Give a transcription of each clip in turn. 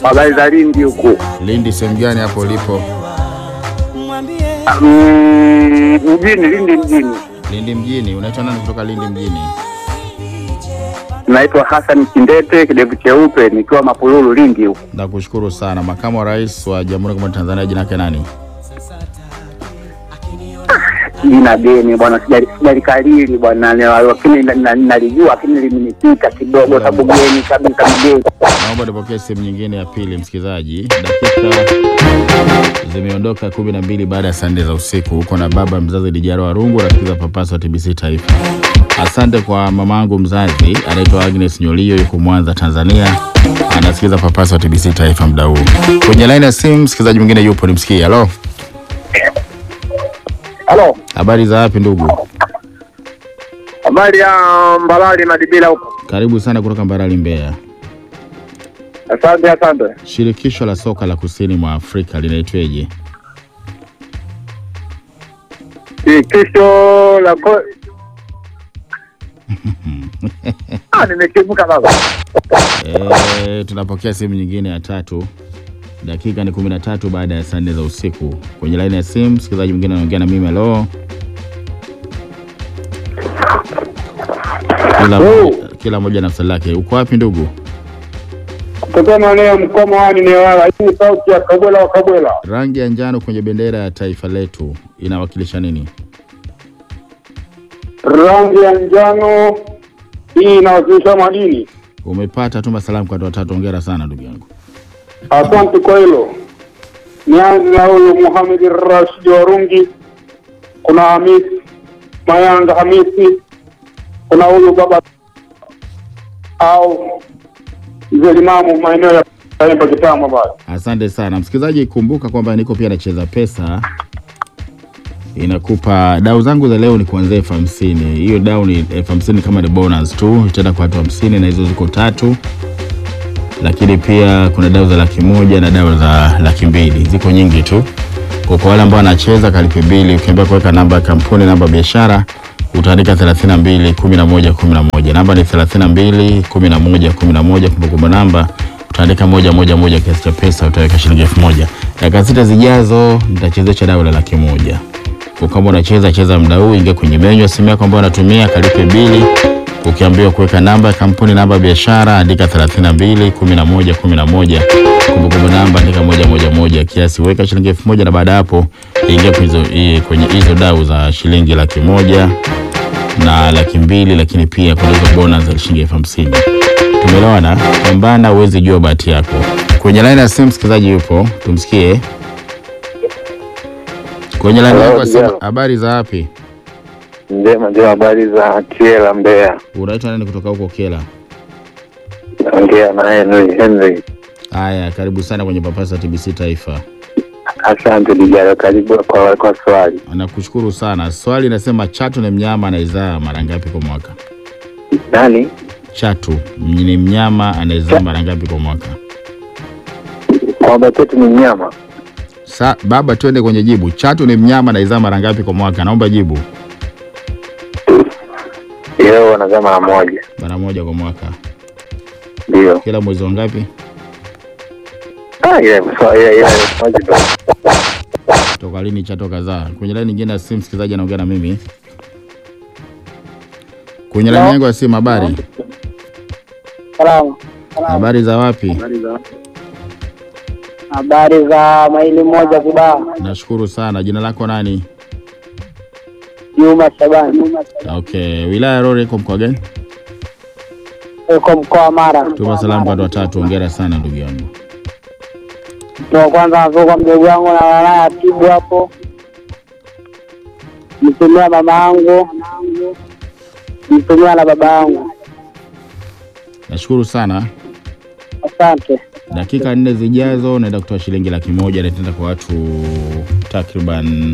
Habari za Lindi huku. Lindi sehemu gani hapo ulipo? Mm, mjini Lindi mjini. Lindi mjini. Unaitwa nani kutoka Lindi mjini? Naitwa Hassan Kindete, kidevu cheupe, nikiwa Mapululu Lindi huku. Nakushukuru sana. Makamu wa Rais wa Jamhuri ya Muungano wa Tanzania jina lake nani? Jina geni bwana, sijali- sijalikariri bwana, na- lakini na- na- nalijua, lakini limenipita kidogo, sababu geni kabisa mgeni. Naomba nipokee simu nyingine ya pili, msikilizaji. Dakika zimeondoka kumi na mbili baada ya saa nne za usiku. Uko na baba mzazi Lijaro Warungu, rafiki Papaso wa TBC Taifa. Asante kwa mamangu mzazi anaitwa Agnes Nyolio, yuko Mwanza, Tanzania, anasikiza Papaso wa TBC Taifa muda huu. Kwenye laini ya simu msikilizaji mwingine yupo, nimsikie. Halo, Halo, habari za wapi ndugu? habari ya Mbalali Madibila huko. Karibu sana kutoka Mbarali, Mbeya. Asante, asante. Shirikisho la soka la kusini mwa Afrika linaitweje? Shirikisho la ko... Ah, nimekivuka baba. E, tunapokea simu nyingine ya tatu. Dakika ni kumi na tatu baada ya saa nne za usiku. Kwenye laini ya simu msikilizaji mwingine anaongea na mimi. Halo, kila mmoja, kila mmoja na swali lake. Uko wapi ndugu? Kutoka maeneo ya Mkoma hadi Newala. Hii ni sauti ya Kabwela wa Kabwela. Rangi ya njano kwenye bendera ya taifa letu inawakilisha nini? Rangi ya njano hii inawakilisha madini. Umepata tuma salamu kwa watu watatu. Hongera sana ndugu yangu. Asante kwa hilo. Nianze na huyu Muhamed Rashid Warungi, kuna Hamis Mayanga Hamisi, kuna huyu baba au mzee Limamu maeneo ya Kaemba Kitama bado. Asante sana msikilizaji, kumbuka kwamba niko pia nacheza pesa, inakupa dau zangu za leo ni kuanzia elfu hamsini. Hiyo dau ni elfu hamsini kama ni bonus tu, itaenda kwa watu hamsini na hizo ziko tatu, lakini pia kuna dau za laki moja na dau za laki mbili, ziko nyingi tu. Kwa kwa wale ambao wanacheza kalipe bili, ukiambia kuweka namba ya kampuni, namba ya biashara utaandika 32 11 11. Namba ni 32 11 11. Kumbukumbu namba utaandika moja moja moja, kiasi cha pesa utaweka shilingi elfu moja. Dakika sita zijazo nitachezesha dau la laki moja. Kwa kama unacheza cheza muda huu, ingia kwenye menyu ya simu yako ambayo unatumia, kalipe bili. Ukiambiwa kuweka namba ya kampuni, namba ya biashara, andika 32 11 11. Kumbukumbu namba andika moja moja moja, kiasi weka shilingi elfu moja na baada ya hapo ingia kwenye hizo- i- kwenye hizo dau za shilingi laki moja na laki mbili, lakini pia kuna hizo bonus za shilingi elfu hamsini. Tumeelewana? Pambana, uwezi jua bahati yako. Kwenye laini ya simu msikilizaji yupo, tumsikie. Kwenye laini yako ya simu, Hello. habari za wapi? Njema ndio habari za Kiela Mbeya. Unaitwa nani kutoka huko Kela? Naongea na Henry Henry. Haya, karibu sana kwenye Papasa TBC Taifa. Asante Dijaro, karibu kwa, kwa swali. Nakushukuru sana. Swali nasema chatu ni mnyama anayezaa mara ngapi kwa mwaka? Nani? Chatu ni mnyama anayezaa mara ngapi kwa mwaka? Kwamba chetu ni mnyama. Sa, baba, twende kwenye jibu. Chatu ni mnyama anayezaa mara ngapi kwa mwaka? Naomba jibu. Leo wanazaa mara moja. Mara moja kwa mwaka. Ndio. Kila mwezi wa ngapi? Ah, ile swali ile ile moja ndio. Toka lini chato kazaa? Kwenye laini nyingine ya simu msikilizaji anaongea na mimi. Kwenye laini yangu ya simu, habari? Salama. Habari za wapi? Habari za maili moja Kibaha. Nashukuru sana. Jina lako nani? Juma Shabani. Okay, wilaya ya Rorya iko mkoa gani? Uko mkoa wa Mara. Tuma salamu kwa watu watatu. Hongera sana ndugu yangu. Mtu wa kwanza nazuka mdogo wangu na wanaye atibu hapo. Mtumia mama yangu. Mtumia na baba yangu. Nashukuru sana. Asante. Dakika nne zijazo naenda kutoa shilingi laki moja na itaenda kwa watu takriban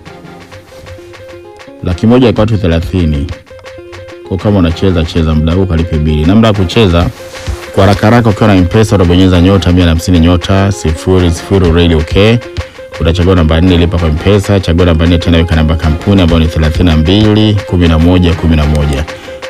laki moja kwa watu thelathini. Kwa kama unacheza cheza muda huu kalipe bili. Namna ya kucheza kwa haraka haraka, ukiwa na mpesa utabonyeza nyota mia na hamsini nyota sifuri sifuri radio okay. Utachagua namba nne lipa kwa mpesa, chagua namba nne tena weka namba kampuni ambayo ni thelathini na mbili kumi na moja kumi na moja.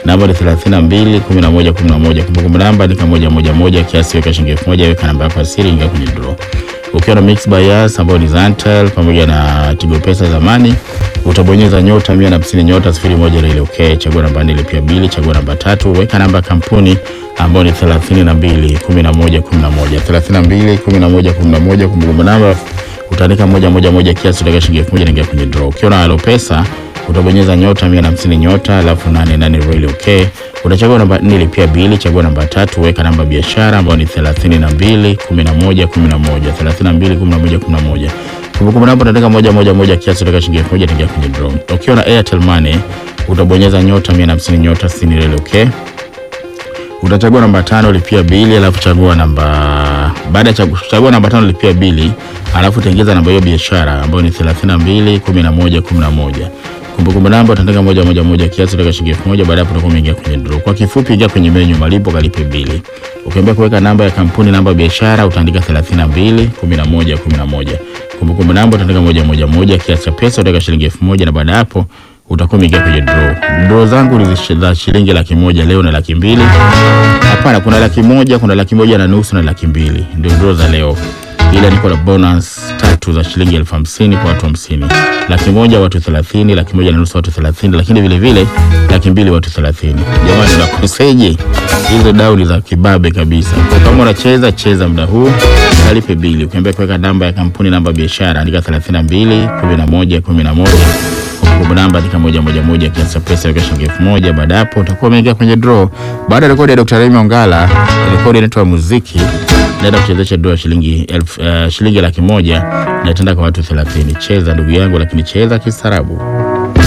namba ni 32 11 11. Kumbukumbu namba ni moja moja moja, kiasi weka shilingi elfu moja, weka namba yako ya siri, ingia kwenye draw. Ukiwa na Mix by Yas ambayo ni Zantel pamoja na Tigo Pesa zamani, utabonyeza nyota 150 nyota 01 ile okay, chagua namba 4 lipia bili, chagua namba tatu, weka namba ya kampuni ambayo ni 32 11 11 32 11 11. Kumbukumbu namba utaandika moja moja moja, kiasi utaweka shilingi elfu moja, ingia kwenye draw. Ukiwa na Halo Pesa utabonyeza nyota 150 nyota alafu 88 really okay. Utachagua namba 4 lipia bili, chagua namba tatu, weka namba ya biashara ambayo ni 32 11 11 32 11 11. Kumbukumbu namba utaandika moja moja moja, kiasi utaweka shilingi elfu moja, ingia kwenye draw. Ukiwa na Airtel Money utabonyeza nyota 150 nyota 60 really okay utachagua namba tano lipia bili, alafu chagua namba baada ya chagu- chagua namba tano lipia bili, alafu tengeza namba hiyo biashara ambayo ni 32 11 11. Kumbukumbu namba utaandika moja moja moja, kiasi utaweka shilingi elfu moja. Baada ya hapo utakuwa umeingia kwenye draw. Kwa kifupi, ingia kwenye menyu malipo, kalipe bili. Ukiambia kuweka namba ya kampuni, namba ya biashara, utaandika 32 11 11. Kumbukumbu namba utaandika moja moja moja, kiasi cha pesa utaweka shilingi elfu moja na baada ya hapo utakuwa umeingia kwenye draw. Draw zangu ni za shilingi laki moja leo na laki mbili. Hapana, kuna laki moja, kuna laki moja na nusu na laki mbili, ndio draw za leo. Ila niko na bonus tatu za shilingi elfu hamsini kwa watu hamsini, laki moja watu thelathini, laki moja na nusu watu thelathini, lakini vile vile laki mbili watu thelathini. Jamani, nakoseje? Hizo dau ni za kibabe kabisa. Kwa kama unacheza cheza muda huu, kalipe bili. Ukiambia kuweka namba ya kampuni, namba ya biashara, andika 32 11 11 kumbukumbu namba andika moja moja moja, kiasi cha pesa weka shilingi elfu moja. Baada ya hapo utakuwa umeingia kwenye draw. Baada ya rekodi ya Dr. Remy Ongala, rekodi inaitwa muziki, naenda kuchezesha draw ya shilingi elfu uh, shilingi laki moja na itaenda kwa watu 30. Cheza ndugu yangu, lakini cheza kistaarabu.